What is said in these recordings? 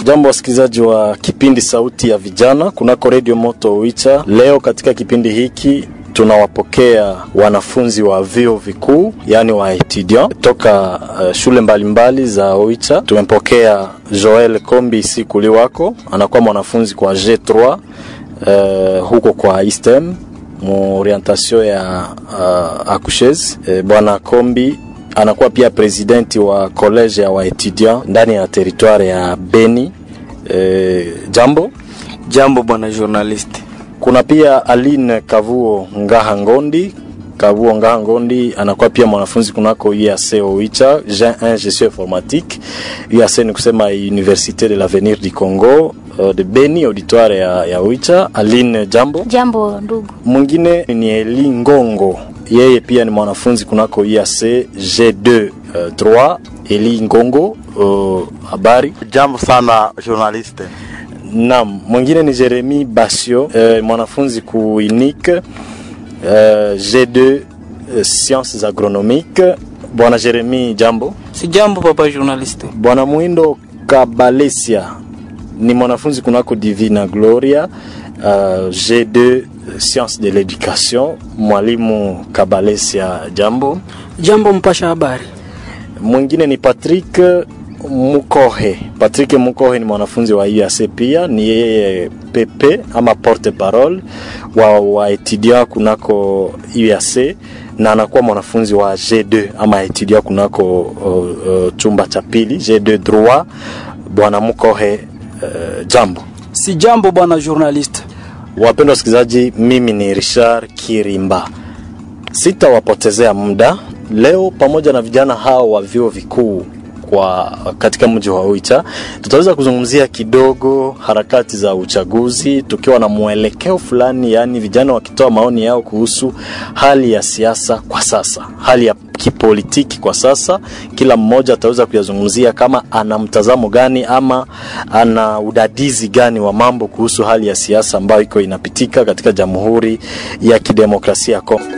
Jambo wasikilizaji wa kipindi Sauti ya Vijana kunako Redio Moto Oicha. Leo katika kipindi hiki tunawapokea wanafunzi wa vyuo vikuu yaani wa etudiant toka uh, shule mbalimbali mbali za Oicha. Tumempokea Joel Kombi Sikuli wako anakuwa mwanafunzi kwa G3 uh, huko kwa ISTEM mu orientation ya uh, accoucheuse. Uh, bwana Kombi anakuwa pia presidenti wa college ya waetudiant ndani ya teritware ya Beni. E, jambo jambo bwana journalist. Kuna pia Aline Kavuo Ngaha Ngondi. Kavuo Ngaha Ngondi anakuwa pia mwanafunzi kunako UAC Oicha, Gen 1 gestion informatique. UAC ni kusema Université de l'Avenir du Congo uh, de Beni auditoire ya, ya Oicha. Aline, jambo. Jambo ndugu. Mwingine ni Eli Ngongo yeye pia ni mwanafunzi kunako IAC G2 uh, 3 Eli Ngongo habari. Uh, jambo sana journaliste. Naam, mwingine ni Jeremy Basio uh, mwanafunzi ku unique uh, G2 uh, sciences agronomiques. Bwana Jeremy, jambo. Si jambo papa journaliste. Bwana Mwindo Kabalesia ni mwanafunzi kunako Divina Gloria uh, G2 science de l'education. Mwalimu Kabalesia, jambo. Jambo mpasha habari. Mwingine ni Patrick Mukohe. Patrick Mukohe ni mwanafunzi wa UAC pia, ni yeye pepe ama porte parole wa wa etudiant kunako UAC na anakuwa mwanafunzi wa G2 ama etudiant kunako uh, uh, chumba cha pili G2 droit. Bwana Mukohe, uh, jambo. Si jambo bwana journaliste. Wapendwa wasikilizaji, mimi ni Richard Kirimba. Sitawapotezea muda leo, pamoja na vijana hao wa vyuo vikuu kwa katika mji wa Oicha, tutaweza kuzungumzia kidogo harakati za uchaguzi, tukiwa na mwelekeo fulani, yaani vijana wakitoa maoni yao kuhusu hali ya siasa kwa sasa, hali ya kipolitiki kwa sasa. Kila mmoja ataweza kuyazungumzia kama ana mtazamo gani ama ana udadizi gani wa mambo kuhusu hali ya siasa ambayo iko inapitika katika Jamhuri ya Kidemokrasia ya Kongo.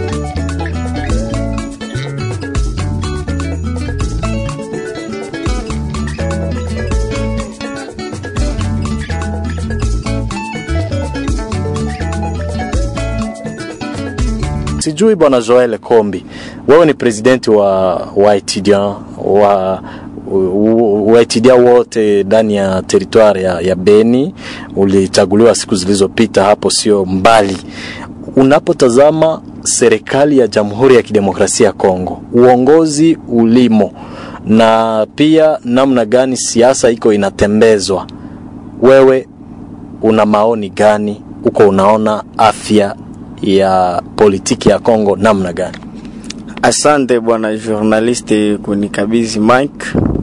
Sijui bwana Joel Kombi, wewe ni presidenti wa wa etudiant wa waetidia wote ndani ya teritwari ya, ya Beni. Ulichaguliwa siku zilizopita, hapo sio mbali. Unapotazama serikali ya Jamhuri ya Kidemokrasia ya Kongo, uongozi ulimo na pia namna gani siasa iko inatembezwa, wewe una maoni gani? Uko unaona afya ya politiki ya Kongo namna gani? Asante bwana journaliste kunikabidhi mic.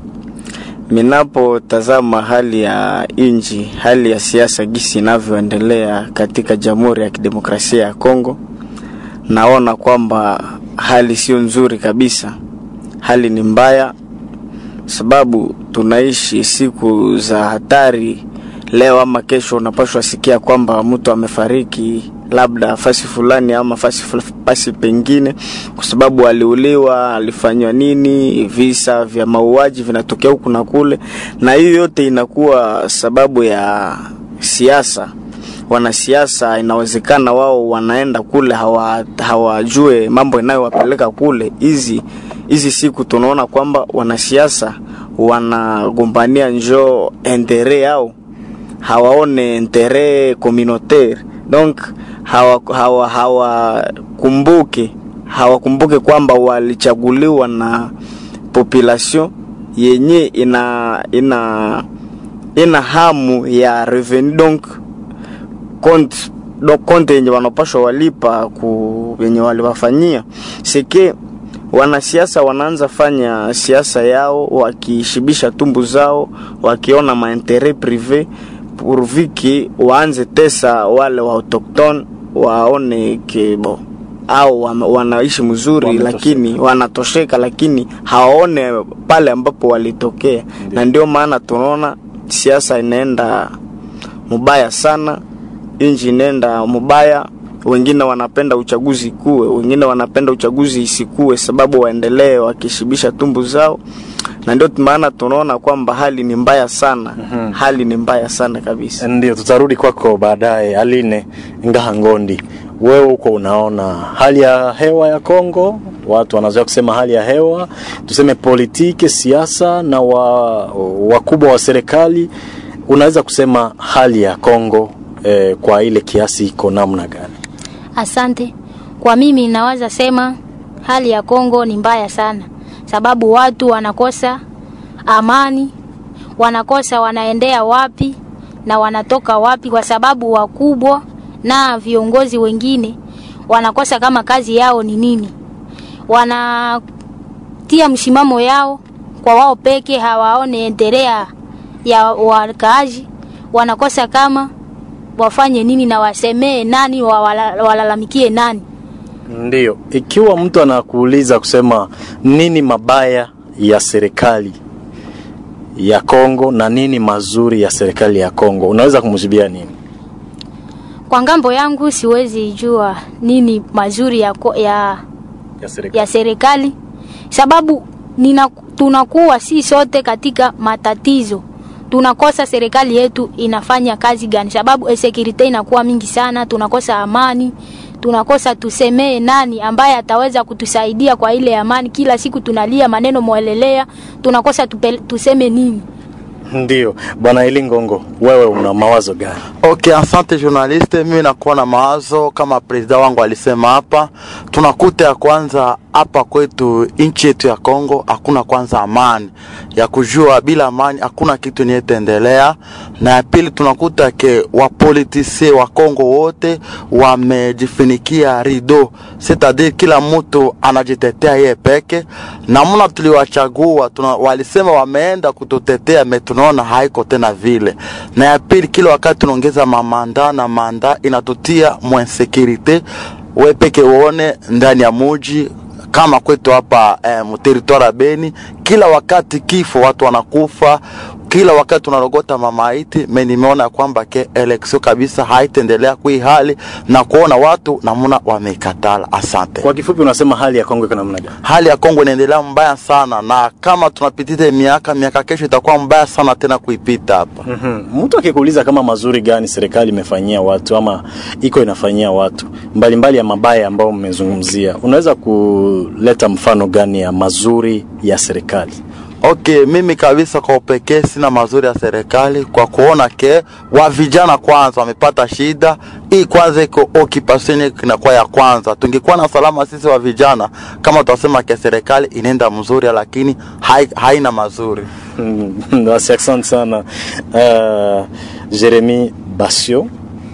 Minapotazama hali ya inji, hali ya siasa gisi inavyoendelea katika Jamhuri ya Kidemokrasia ya Kongo, naona kwamba hali sio nzuri kabisa. Hali ni mbaya, sababu tunaishi siku za hatari. Leo ama kesho unapashwa sikia kwamba mtu amefariki labda fasi fulani ama fasi, fasi pengine kwa sababu aliuliwa, alifanywa nini, visa vya mauaji vinatokea huku na kule, na hiyo yote inakuwa sababu ya siasa. Wanasiasa inawezekana wao wanaenda kule hawajue hawa mambo inayowapeleka kule. Hizi hizi siku tunaona kwamba wanasiasa wanagombania njoo entere yao, hawaone entere communautaire donc hawakumbuke hawa, hawa hawakumbuke kwamba walichaguliwa na population yenye ina ina ina hamu ya revenu donc compte donc compte yenye wanapashwa walipa ku yenye waliwafanyia seke wanasiasa wanaanza fanya siasa yao wakishibisha tumbu zao wakiona mainteret prive purviki waanze tesa wale wa autochtone waone kebo au wanaishi mzuri Wanatosheka. lakini wanatosheka lakini hawaone pale ambapo walitokea na ndio maana tunaona siasa inaenda mubaya sana inji inaenda mubaya wengine wanapenda uchaguzi kuwe, wengine wanapenda uchaguzi isikue, sababu waendelee wakishibisha tumbu zao, na ndio maana tunaona kwamba hali ni mbaya sana. mm-hmm. hali ni mbaya sana kabisa. Ndio, tutarudi kwako baadaye. Aline Ngaha Ngondi, wewe huko unaona hali ya hewa ya Kongo, watu wanazoea kusema hali ya hewa, tuseme politiki, siasa na wa, wakubwa wa serikali, unaweza kusema hali ya Kongo eh, kwa ile kiasi iko namna gani? Asante. Kwa mimi naweza sema hali ya Kongo ni mbaya sana, sababu watu wanakosa amani, wanakosa wanaendea wapi na wanatoka wapi, kwa sababu wakubwa na viongozi wengine wanakosa kama kazi yao ni nini, wanatia msimamo yao kwa wao peke, hawaone endelea ya wakaaji, wanakosa kama wafanye nini na wasemee nani, wawala- walalamikie nani. Ndio, ikiwa mtu anakuuliza kusema nini mabaya ya serikali ya Kongo na nini mazuri ya serikali ya Kongo, unaweza kumjibia nini? Kwa ngambo yangu siwezi jua nini mazuri ya, ko- ya, Ya serikali. ya serikali sababu nina, tunakuwa si sote katika matatizo tunakosa serikali yetu inafanya kazi gani sababu insecurity inakuwa mingi sana tunakosa amani tunakosa tusemee nani ambaye ataweza kutusaidia kwa ile amani kila siku tunalia maneno mwelelea tunakosa tupe, tuseme nini Ndio, bwana Eli Ngongo, wewe una mawazo gani? Okay, asante journaliste. Mimi nakuwa na mawazo kama presida wangu alisema hapa, tunakuta ya kwanza hapa kwetu nchi yetu ya Kongo hakuna kwanza amani ya kujua, bila amani hakuna kitu nietaendelea. Na ya pili tunakuta ke wapolitisie wa Kongo wote wamejifinikia rido, c'est-à-dire kila mtu anajitetea yeye peke. Namna tuliwachagua tuna, walisema wameenda kututetea, me tunaona haiko tena vile. Na ya pili kila wakati tunaongeza mamanda na manda inatutia mwensekirite, we peke uone ndani ya muji kama kwetu hapa eh, mteritori ya Beni, kila wakati kifo, watu wanakufa kila wakati tunarogota mamaiti. Me nimeona kwamba ke eleksio kabisa haitaendelea kui hali na kuona watu namuna wameikatala. Asante. Kwa kifupi, unasema hali ya Kongo iko namna gani? Hali ya Kongo inaendelea mbaya sana, na kama tunapitita miaka miaka, kesho itakuwa mbaya sana tena kuipita hapa. Mhm. Mtu akikuuliza kama mazuri gani serikali imefanyia watu ama iko inafanyia watu mbalimbali mbali ya mabaya ambayo mmezungumzia, unaweza kuleta mfano gani ya mazuri ya serikali? Okay, mimi kabisa kwa upekee sina mazuri ya serikali kwa kuona ke wa vijana kwanza wamepata shida hii, kwanza iko occupation yetu inakuwa ya kwanza. Tungekuwa na salama sisi wa vijana, kama tutasema ke serikali inaenda mzuri, lakini hai, haina mazuri. Mm, Basi asante sana uh, Jeremy Basio,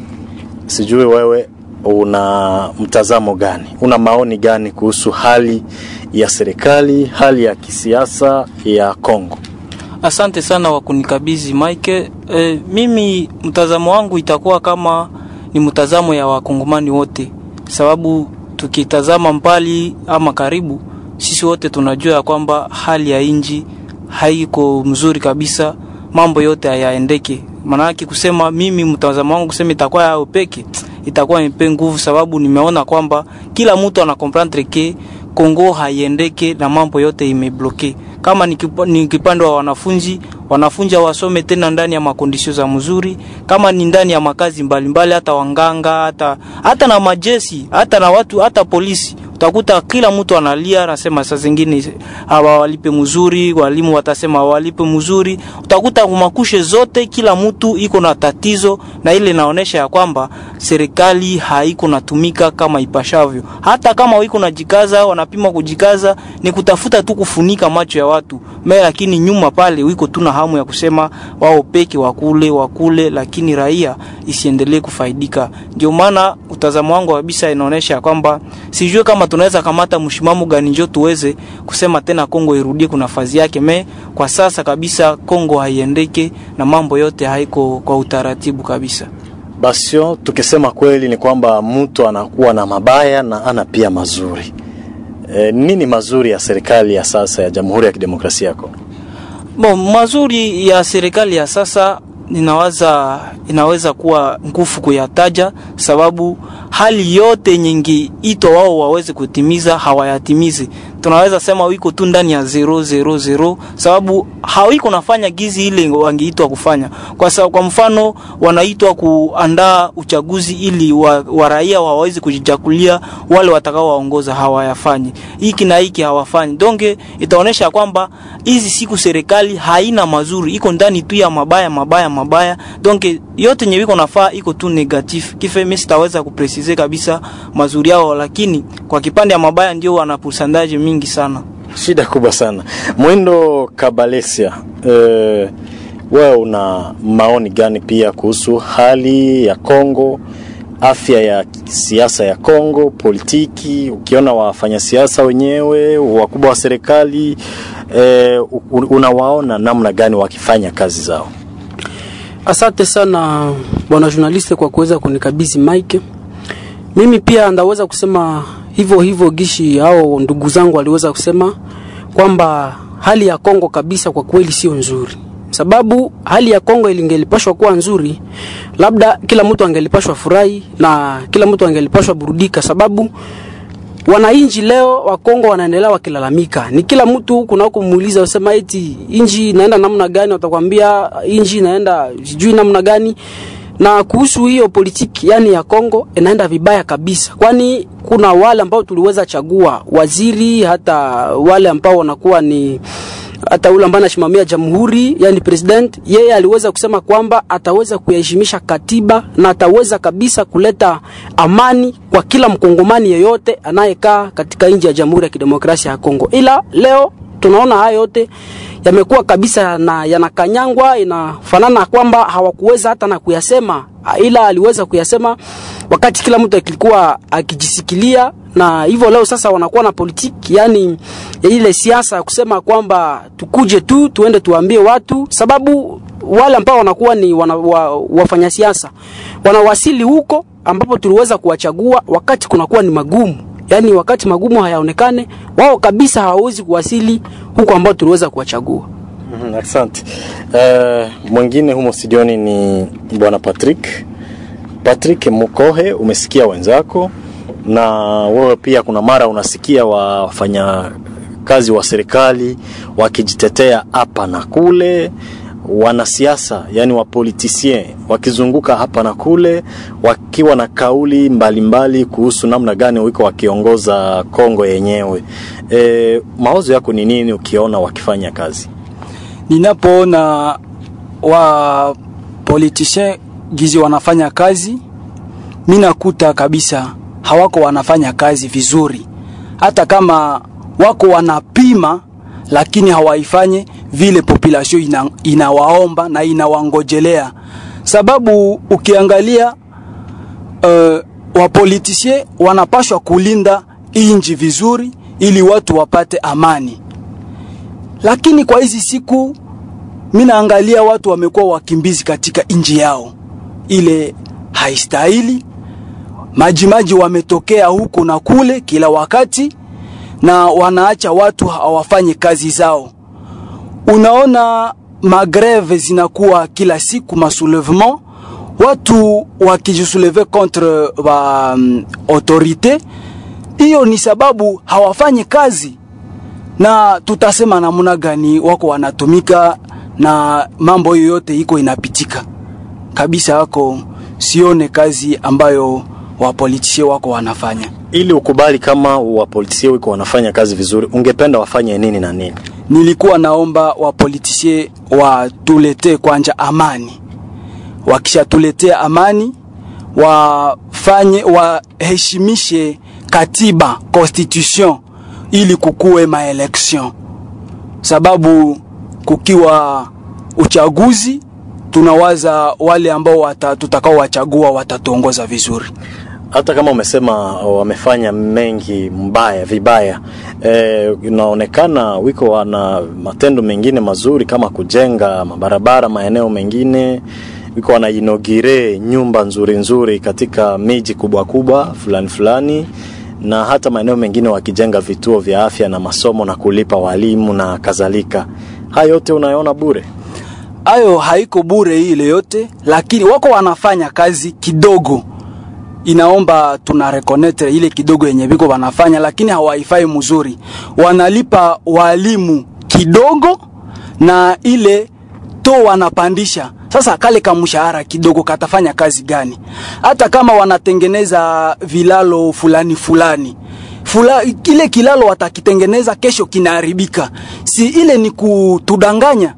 sijui wewe una mtazamo gani, una maoni gani kuhusu hali ya serikali, hali ya kisiasa ya Kongo? Asante sana kwa kunikabidhi Mike. E, mimi mtazamo wangu itakuwa kama ni mtazamo ya wakongomani wote, sababu tukitazama mbali ama karibu, sisi wote tunajua ya kwamba hali ya inji haiko mzuri kabisa, mambo yote hayaendeke. Maanake kusema mimi mtazamo wangu kusema itakuwa yao peke itakuwa nipe nguvu, sababu nimeona kwamba kila mtu ana comprendre ke Kongo haiendeke na mambo yote imebloke. Kama ni kipa- ni kipande wa wanafunzi, wanafunzi wasome tena ndani ya makondisio za mzuri, kama ni ndani ya makazi mbalimbali, hata wanganga, hata hata na majesi, hata na watu, hata polisi utakuta kila mtu analia, anasema saa zingine hawawalipe mzuri, walimu watasema hawalipe mzuri. Utakuta kumakushe zote, kila mtu iko na tatizo, na ile inaonesha ya kwamba serikali haiko natumika kama ipashavyo. Hata kama wiko najikaza, wanapima kujikaza, ni kutafuta tu kufunika macho ya watu me, lakini nyuma pale wiko tu na hamu ya kusema wao peke wakule wakule, lakini raia isiendelee kufaidika. Ndio maana utazamo wangu kabisa inaonesha ya kwamba sijue kama tunaweza kamata mshimamo gani njo tuweze kusema tena Kongo irudie kuna fazi yake. Me kwa sasa kabisa Kongo haiendeke na mambo yote haiko kwa utaratibu kabisa. Basio, tukisema kweli ni kwamba mtu anakuwa na mabaya na ana pia mazuri. E, nini mazuri ya serikali ya sasa ya Jamhuri ya Kidemokrasia ya Kongo? Bon, mazuri ya serikali ya sasa ninawaza inaweza kuwa nguvu kuyataja, sababu hali yote nyingi ito wao waweze kutimiza hawayatimizi tunaweza sema wiko tu ndani ya zero zero zero sababu hawiko nafanya gizi ile wangeitwa kufanya kwa sababu kwa mfano wanaitwa kuandaa uchaguzi ili wa, wa raia waweze kujichakulia wale watakao waongoza hawayafanyi hiki na hiki hawafanyi donge itaonesha kwamba hizi siku serikali haina mazuri iko ndani tu ya mabaya mabaya mabaya donge yote yenye wiko nafaa iko tu negatif kife mimi sitaweza kupresize kabisa mazuri yao lakini kwa kipande ya mabaya ndio wana pourcentage mingi sana shida kubwa sana mwindo kabalesia eh, wewe una maoni gani pia kuhusu hali ya kongo afya ya siasa ya kongo politiki ukiona wafanyasiasa wenyewe wakubwa wa serikali eh, unawaona namna gani wakifanya kazi zao Asante sana bwana journaliste kwa kuweza kunikabidhi mic. Mimi pia ndaweza kusema hivyo hivyo gishi hao ndugu zangu waliweza kusema kwamba hali ya Kongo kabisa kwa kweli sio nzuri. Sababu hali ya Kongo ilingelipashwa kuwa nzuri, labda kila mtu angelipashwa furahi na kila mtu angelipashwa burudika, sababu wananchi leo wa Kongo wanaendelea wakilalamika. Ni kila mtu huku na huku muuliza usema eti inji inaenda namna gani, watakwambia inji inaenda sijui namna gani. Na kuhusu hiyo politiki yani ya Kongo inaenda vibaya kabisa, kwani kuna wale ambao tuliweza chagua waziri, hata wale ambao wanakuwa ni hata ule ambaye anasimamia jamhuri yani president, yeye aliweza kusema kwamba ataweza kuyaheshimisha katiba na ataweza kabisa kuleta amani kwa kila mkongomani yeyote anayekaa katika nchi ya Jamhuri ya Kidemokrasia ya Kongo. Ila leo tunaona haya yote yamekuwa kabisa na yanakanyangwa, inafanana kwamba hawakuweza hata na kuyasema, ila aliweza kuyasema wakati kila mtu alikuwa akijisikilia na hivyo leo sasa wanakuwa na politiki yani ya ile siasa ya kusema kwamba tukuje tu tuende tuambie watu, sababu wale ambao wanakuwa ni wana, wa, wafanya siasa wanawasili huko ambapo tuliweza kuwachagua wakati kunakuwa ni magumu, yani wakati magumu hayaonekane, wao kabisa hawawezi kuwasili huko ambao tuliweza kuwachagua. Mm, asante. Uh, mwingine humo studioni ni bwana Patrick. Patrick Mukohe, umesikia wenzako na wewe pia kuna mara unasikia wafanya kazi wa serikali wakijitetea hapa na kule, wanasiasa yani wapolitisien wakizunguka hapa na kule, wakiwa na kauli mbalimbali mbali kuhusu namna gani wiko wakiongoza Kongo yenyewe. E, mawazo yako ni nini ukiona wakifanya kazi? Ninapoona wa politicien gizi wanafanya kazi, mi nakuta kabisa hawako wanafanya kazi vizuri, hata kama wako wanapima, lakini hawaifanye vile population ina, inawaomba na inawangojelea, sababu ukiangalia uh, wapolitisie wanapashwa kulinda inji vizuri ili watu wapate amani, lakini kwa hizi siku mi naangalia watu wamekuwa wakimbizi katika inji yao, ile haistahili majimaji wametokea huku na kule kila wakati na wanaacha watu hawafanye kazi zao. Unaona magreve zinakuwa kila siku, masoulevement, watu wakijisouleve contre ba um, autorite. Hiyo ni sababu hawafanyi kazi, na tutasema namna gani wako wanatumika na mambo yoyote iko inapitika kabisa. Wako sione kazi ambayo wapolitisie wako wanafanya. Ili ukubali kama wapolitisie wiko wanafanya kazi vizuri, ungependa wafanye nini na nini? Nilikuwa naomba wapolitisie watuletee kwanja amani, wakishatuletea amani wafanye waheshimishe katiba constitution, ili kukuwe maelection, sababu kukiwa uchaguzi tunawaza wale ambao wata, tutakao wachagua watatuongoza vizuri. Hata kama umesema wamefanya mengi mbaya vibaya, e, inaonekana wiko wana matendo mengine mazuri kama kujenga mabarabara maeneo mengine, wiko wanainogire nyumba nzuri nzuri katika miji kubwa kubwa fulani fulani, na hata maeneo mengine wakijenga vituo vya afya na masomo na kulipa walimu na kadhalika. Haya yote unayoona bure? Hayo haiko bure ile yote, lakini wako wanafanya kazi kidogo inaomba tuna reconnaître ile kidogo yenye biko wanafanya, lakini hawaifai mzuri. Wanalipa walimu kidogo na ile to wanapandisha sasa kale kamshahara kidogo katafanya kazi gani? Hata kama wanatengeneza vilalo fulani fulani Fula, kile kilalo watakitengeneza kesho kinaharibika, si ile ni kutudanganya?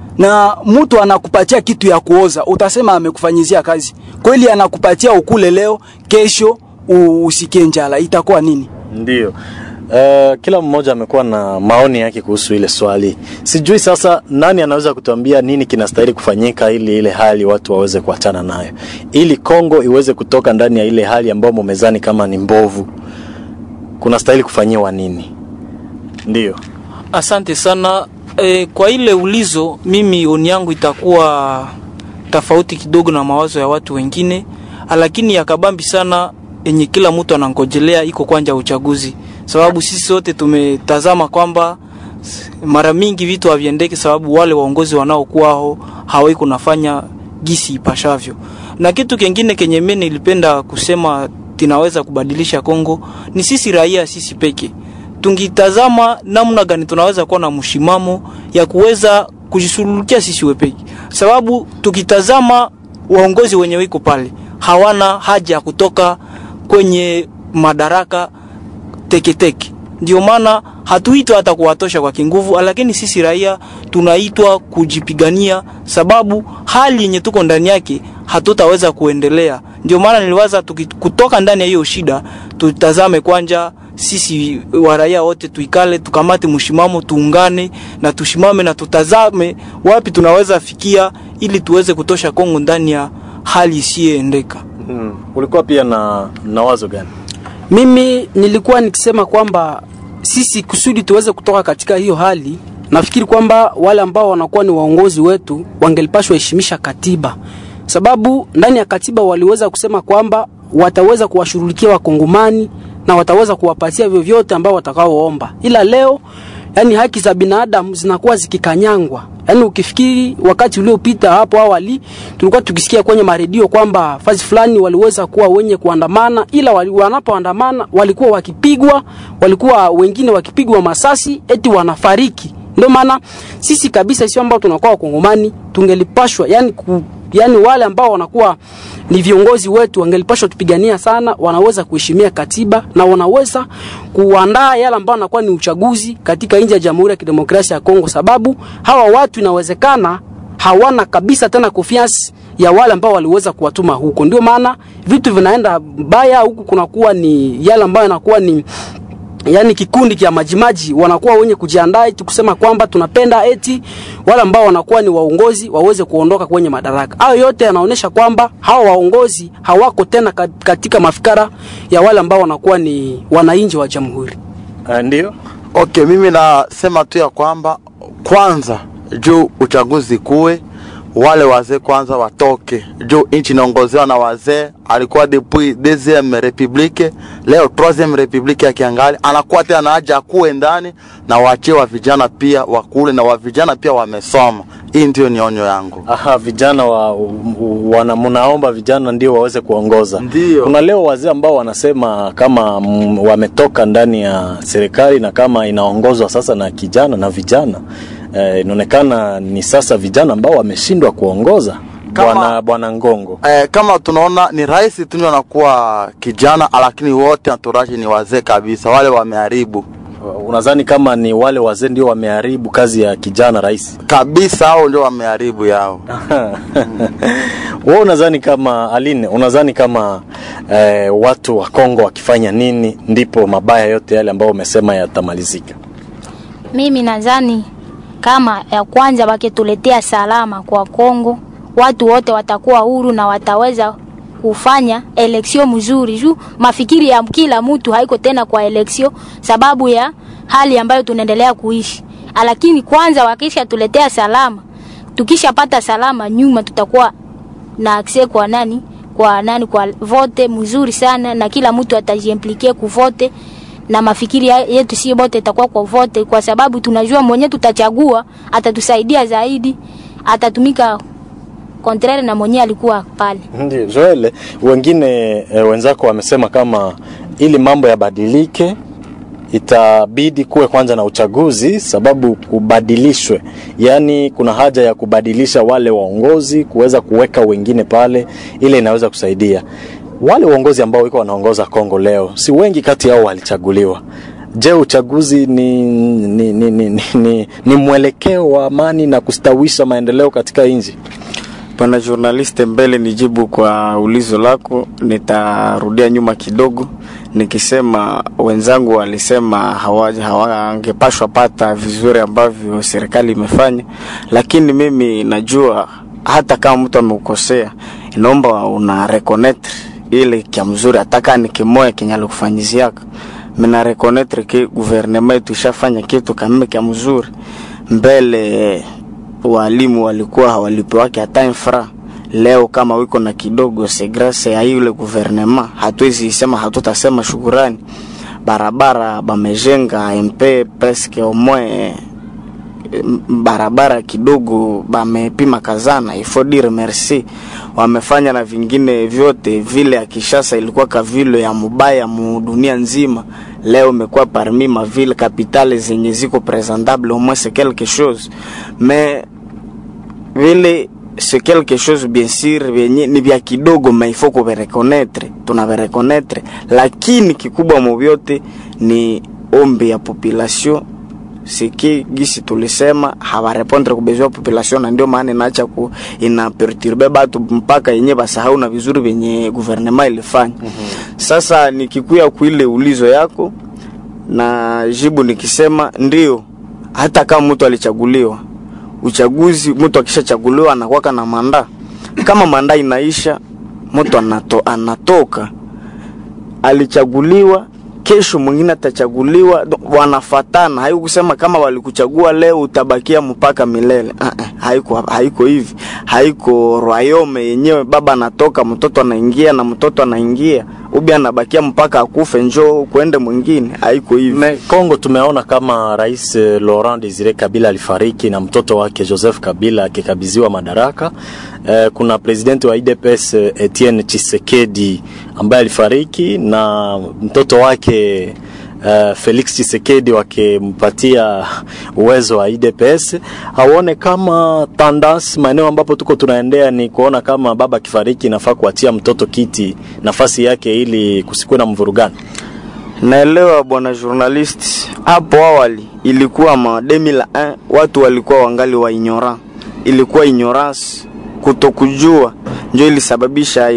Na mtu anakupatia kitu ya kuoza, utasema amekufanyizia kazi kweli? Anakupatia ukule leo, kesho usikie njala, itakuwa nini? Ndio. Uh, kila mmoja amekuwa na maoni yake kuhusu ile swali. Sijui sasa nani anaweza kutuambia nini kinastahili kufanyika ili ile hali watu waweze kuachana nayo, ili Kongo iweze kutoka ndani ya ile hali ambayo mumezani kama ni mbovu. Kunastahili kufanyiwa nini? Ndio. Asante sana. E, kwa ile ulizo, mimi oni yangu itakuwa tofauti kidogo na mawazo ya watu wengine, lakini yakabambi sana yenye kila mtu anangojelea iko kwanja uchaguzi, sababu sisi sote tumetazama kwamba mara mingi vitu haviendeki, sababu wale waongozi wanaokuwao hawai kunafanya gisi ipashavyo. Na kitu kingine kenye mimi nilipenda kusema tinaweza kubadilisha Kongo ni sisi raia, sisi peke tungitazama namna gani tunaweza kuwa na mshimamo ya kuweza kujisuluhisha sisi wepeki, sababu tukitazama waongozi wenye wiko pale hawana haja ya kutoka kwenye madaraka teketeke. Ndio maana hatuitwa hata kuwatosha kwa kinguvu, lakini sisi raia tunaitwa kujipigania, sababu hali yenye tuko ndani yake hatutaweza kuendelea. Ndio maana niliwaza tuki, kutoka ndani ya hiyo shida tutazame kwanja sisi wa raia wote tuikale, tukamate mshimamo, tuungane na tushimame na tutazame wapi tunaweza fikia, ili tuweze kutosha Kongo ndani ya hali isiyoendeka. Hmm. Ulikuwa pia na, na wazo gani? Mimi nilikuwa nikisema kwamba sisi kusudi tuweze kutoka katika hiyo hali, nafikiri kwamba wale ambao wanakuwa ni waongozi wetu wangelipashwa heshimisha katiba, sababu ndani ya katiba waliweza kusema kwamba wataweza kuwashughulikia wakongomani na wataweza kuwapatia vyovyote ambao watakaoomba, ila leo yani haki za binadamu zinakuwa zikikanyangwa. Yani ukifikiri wakati uliopita hapo awali tulikuwa tukisikia kwenye maredio kwamba fazi fulani waliweza kuwa wenye kuandamana, ila wali, wanapoandamana walikuwa wakipigwa, walikuwa wengine wakipigwa masasi eti wanafariki. Ndio maana sisi kabisa sio ambao tunakuwa wakongomani tungelipashwa yani ku, yani wale ambao wanakuwa ni viongozi wetu wangelipashwa tupigania sana, wanaweza kuheshimia katiba na wanaweza kuandaa yale ambao wanakuwa ni uchaguzi katika nchi ya Jamhuri ya Kidemokrasia ya Kongo, sababu hawa watu inawezekana hawana kabisa tena confiance ya wale ambao waliweza kuwatuma huko. Ndio maana vitu vinaenda mbaya huku, kunakuwa ni yale ambayo yanakuwa ni yani kikundi kia majimaji wanakuwa wenye kujiandaa eti kusema kwamba tunapenda eti wale ambao wanakuwa ni waongozi waweze kuondoka kwenye madaraka. Hayo yote yanaonyesha kwamba hawa waongozi hawako tena katika mafikara ya wale ambao wanakuwa ni wananchi wa jamhuri. Uh, ndio. Okay, mimi nasema tu ya kwamba kwanza juu uchaguzi kuwe wale wazee kwanza watoke juu nchi inaongozewa na wazee. Alikuwa depuis deuxième republique, leo troisième republique ya kiangali, anakuwa tena na haja akuwe ndani na waachie wa vijana pia wakule na wa vijana pia wamesoma. Hii ndio ni onyo yangu. Aha, vijana wa, wana mnaomba vijana ndio waweze kuongoza. Ndio. Kuna leo wazee ambao wanasema kama m, wametoka ndani ya serikali na kama inaongozwa sasa na kijana na vijana eh, inaonekana ni sasa vijana ambao wameshindwa kuongoza Kama- bwana bwana Ngongo. Eh, kama tunaona ni rais tu ndio anakuwa kijana, lakini wote anturaji ni wazee kabisa, wale wameharibu Unadhani kama ni wale wazee ndio wameharibu kazi ya kijana rais? kabisa, hao ndio wameharibu yao. Wewe unadhani kama Aline, unadhani kama eh, watu wa Kongo wakifanya nini ndipo mabaya yote yale ambayo umesema yatamalizika? Mimi nadhani kama ya kwanza wakituletea salama kwa Kongo, watu wote watakuwa huru na wataweza kufanya eleksio mzuri juu mafikiri ya kila mtu haiko tena kwa eleksio sababu ya hali ambayo tunaendelea kuishi. Lakini kwanza wakisha tuletea salama, tukishapata salama nyuma tutakuwa na akse kwa nani kwa nani kwa vote mzuri sana na kila mtu atajiimplique kuvote na mafikiri ya- yetu si bote itakuwa kwa vote, kwa sababu tunajua mwenye tutachagua atatusaidia zaidi, atatumika contraire na mwenye alikuwa pale Ndio, Joel, wengine e, wenzako wamesema kama ili mambo yabadilike itabidi kuwe kwanza na uchaguzi, sababu kubadilishwe, yaani kuna haja ya kubadilisha wale waongozi, kuweza kuweka wengine pale, ile inaweza kusaidia wale uongozi ambao wiko wanaongoza Kongo leo, si wengi kati yao walichaguliwa. Je, uchaguzi ni, ni, ni, ni, ni, ni, ni mwelekeo wa amani na kustawisha maendeleo katika nchi? Bwana journaliste, mbele nijibu kwa ulizo lako, nitarudia nyuma kidogo nikisema wenzangu walisema hawa- hawangepashwa pata vizuri ambavyo serikali imefanya, lakini mimi najua hata kama mtu ameukosea, inaomba una reconnaitre ile kia mzuri, ataka ni kimoya kenye alikufanyiziaka mina reconnaitre ke gouvernement yetu ishafanya kitu kamime kia mzuri mbele walimu walikuwa hawalipiwake hata infra leo kama wiko na kidogo se grâce ya yule gouvernement hatuwezi sema hatutasema shukurani barabara bamejenga mp presque au moins m- barabara kidogo bamepima kazana il faut dire merci wamefanya na vingine vyote vile ya Kishasa ilikuwa kavile ya mubaya mu dunia nzima leo imekuwa parmi ma ville capitale zenye ziko presentable au moins c'est quelque chose mais vile c'est quelque chose bien sûr vyenye ni vya kidogo mais il faut kuvireconnaître tunavireconnaître lakini kikubwa mu vyote ni ombi ya population siki gisi tulisema hawarepondre kubezwa ya population na ndio maana inaacha ku ina perturbe batu mpaka yenye basahau na vizuri venye gouvernement ilifanya mm-hmm. sasa nikikuya kuile ulizo yako na jibu nikisema ndio hata kama mtu alichaguliwa uchaguzi mtu akishachaguliwa anakuwaka na manda kama manda inaisha mtu anato, anatoka alichaguliwa kesho mwingine atachaguliwa do- wanafatana haiko kusema kama walikuchagua leo utabakia mpaka milele uh -uh, haiko haiko hivi haiko royome yenyewe baba anatoka mtoto anaingia na mtoto anaingia ubi anabakia mpaka akufe njoo kuende mwingine haiko hivi Me, Kongo tumeona kama Rais eh, Laurent Desire Kabila alifariki na mtoto wake Joseph Kabila akikabidhiwa madaraka. Eh, kuna presidenti wa IDPS eh, Etienne Tshisekedi ambaye alifariki na mtoto wake uh, Felix Tshisekedi wakimpatia uwezo wa IDPS, haone kama tendance maeneo ambapo tuko tunaendea ni kuona kama baba akifariki inafaa kuachia mtoto kiti nafasi yake ili kusikuwe na mvurugano. naelewa bwana journalist hapo awali ilikuwa ma 2001 watu walikuwa wangali wa ignora ilikuwa ignorance kutokujua ndio ilisababisha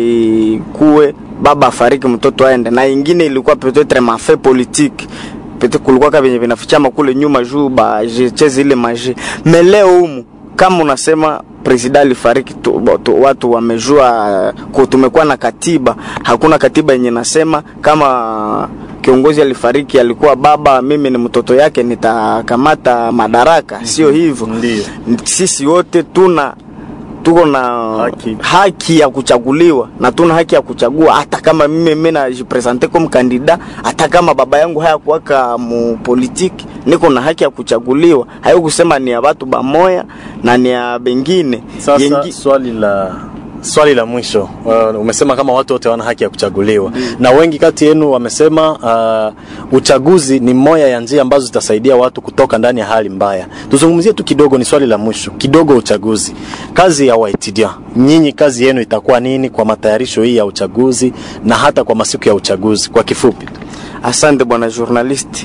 ikuwe baba afariki mtoto aende na ingine ilikuwa peut-être mafe politique pete kulikuwa ka venye vinafichama kule nyuma juu bacheze ile maji me leo humu kama unasema presida alifariki tu, tu, watu wamejua ku- tumekuwa na katiba hakuna katiba yenye nasema kama kiongozi alifariki alikuwa baba mimi ni mtoto yake nitakamata madaraka sio hivyo Ndio. sisi wote tuna tuko na Haki. haki ya kuchaguliwa na tuna haki ya kuchagua hata kama mimi mimi najipresente comme kandida hata kama baba yangu hayakuwaka mu politiki niko na haki ya kuchaguliwa hayo kusema ni ya watu bamoya na ni ya bengine Sasa Yengi- swali la swali la mwisho uh, umesema kama watu wote wana haki ya kuchaguliwa na wengi kati yenu wamesema uh, uchaguzi ni moja ya njia ambazo zitasaidia watu kutoka ndani ya hali mbaya. Tuzungumzie tu kidogo, ni swali la mwisho kidogo, uchaguzi, kazi ya Waitidia, nyinyi kazi yenu itakuwa nini kwa matayarisho hii ya uchaguzi na hata kwa masiku ya uchaguzi kwa kifupi? Asante bwana journalist.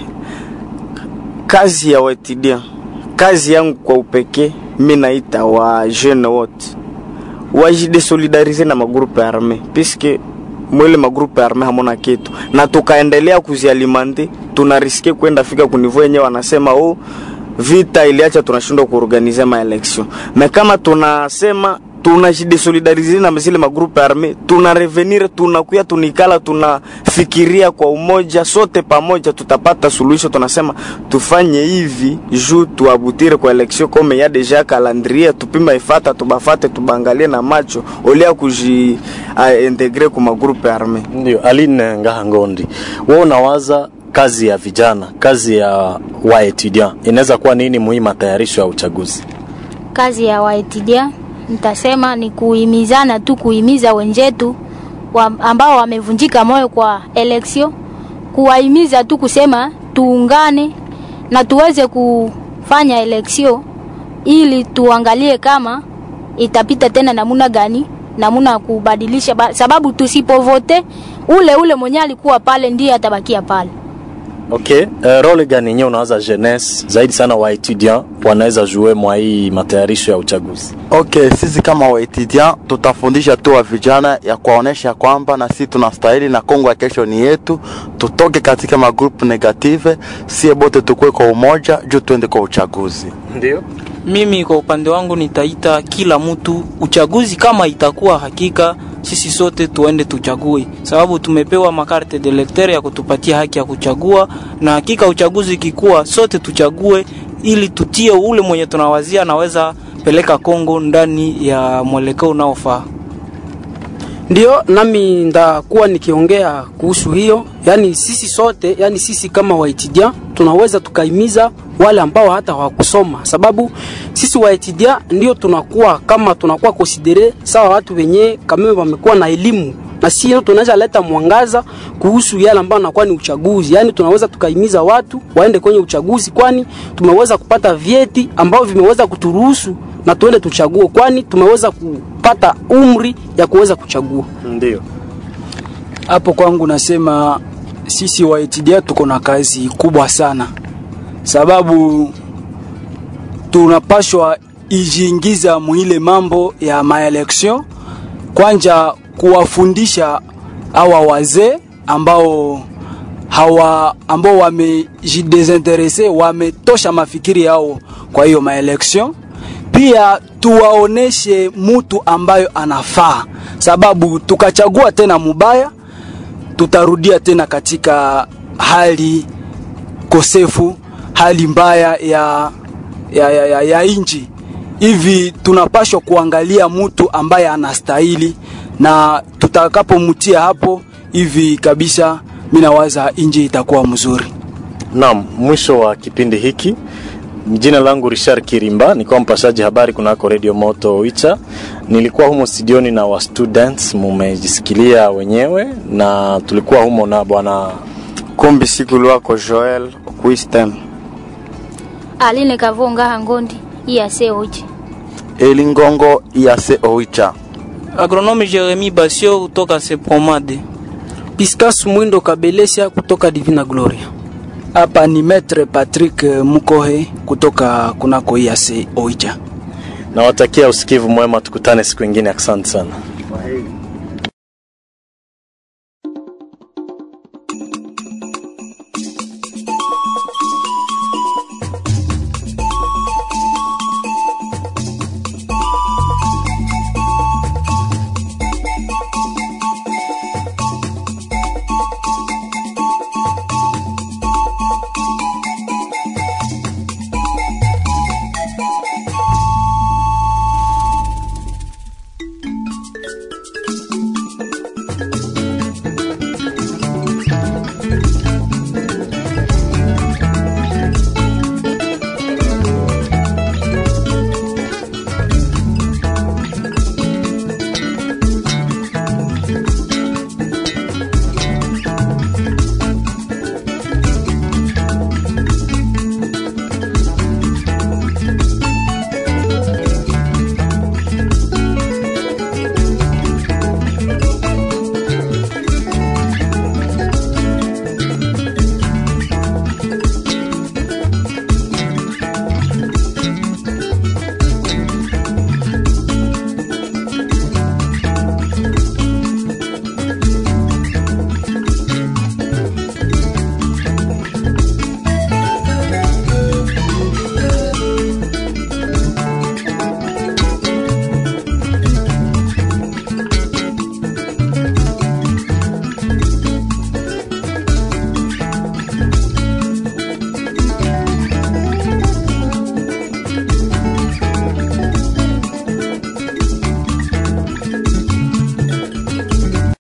Kazi ya wetidia, kazi yangu kwa upekee, mi naita wa jeune wote wajidesolidarize na magrupe arme puisque mwele magrupe arme hamona kitu, na tukaendelea kuzialimante, tunariske kwenda fika kunivo yenyewe wanasema oh, vita iliacha tunashindwa kuorganize maelection. Me kama tunasema tunajidesolidarize na zile magrupe arme, tuna revenir, tunakuya, tunikala, tunafikiria kwa umoja, sote pamoja tutapata suluhisho. Tunasema tufanye hivi juu tuabutire kwa election kome ya deja calendrier, tupima ifata, tubafate, tubangalie na macho olia kuji uh, integre kwa magrupe arme. Ndio, Aline Ngaha Ngondi, wewe unawaza kazi ya vijana, kazi ya waetudiant inaweza kuwa nini muhimu matayarisho ya uchaguzi? kazi ya waetidia nitasema ni kuhimizana tu, kuhimiza wenzetu wa, ambao wamevunjika moyo kwa eleksio, kuwahimiza tu kusema tuungane na tuweze kufanya eleksio ili tuangalie kama itapita tena namuna gani, namuna ya kubadilisha, ba- sababu tusipovote ule ule mwenye alikuwa pale ndiye atabakia pale. Okay, uh, role gani yenyewe unawaza jeunesse zaidi sana wa etudiant wanaweza jue mwa hii matayarisho ya uchaguzi? Okay, sisi kama waetudiant tutafundisha tu wa vijana ya kuwaonesha kwamba na sisi tunastahili na Kongo ya kesho ni yetu, tutoke katika magrupu negative, sie bote tukue kwa umoja juu tuende kwa uchaguzi. Ndio. Mimi kwa upande wangu nitaita kila mtu uchaguzi, kama itakuwa hakika, sisi sote tuende tuchague, sababu tumepewa makarte de lecteur ya kutupatia haki ya kuchagua, na hakika uchaguzi ikikuwa, sote tuchague ili tutie ule mwenye tunawazia anaweza peleka Kongo ndani ya mwelekeo unaofaa. Ndio nami ndakuwa nikiongea kuhusu hiyo, yani sisi sote, yani sisi kama waitidia tunaweza tukaimiza wale ambao hata hawakusoma, sababu sisi waitidia ndio tunakuwa kama tunakuwa konsidere sawa watu wenye kama wamekuwa na elimu na sio tunaweza leta mwangaza kuhusu yale ambayo nakuwa ni uchaguzi. Yani tunaweza tukaimiza watu waende kwenye uchaguzi, kwani tumeweza kupata vyeti ambavyo vimeweza kuturuhusu na tuende tuchague, kwani tumeweza kupata umri ya kuweza kuchagua. Ndio. hapo kwangu nasema sisi waitidia tuko na kazi kubwa sana, sababu tunapashwa ijiingiza muile mambo ya maelection, kwanja kuwafundisha hawa wazee ambao hawa ambao wamejidesinterese wametosha mafikiri yao kwa hiyo maelection pia tuwaoneshe mutu ambayo anafaa, sababu tukachagua tena mubaya, tutarudia tena katika hali kosefu, hali mbaya ya, ya, ya, ya, ya inji. Hivi tunapashwa kuangalia mutu ambaye anastahili, na tutakapomutia hapo hivi kabisa, mi nawaza inji itakuwa mzuri. Naam, mwisho wa kipindi hiki. Jina langu Richard Kirimba, nikuwa mpashaji habari kunako Radio Moto Oicha. Nilikuwa humo studioni na wa students, mumejisikilia wenyewe, na tulikuwa humo na bwana kumbi siku lwako Joel Wisdom. Aline Kavonga Hangondi iyase oje Elingongo Iyase Oicha. Agronome Jeremy Basio kutoka Sepromade. Piscas Mwindo Kabelesia kutoka Divina Gloria. Hapa ni Maître Patrick Mukohe kutoka kunako IAC Oicha. nawatakia usikivu mwema, tukutane siku ingine. Asante sana.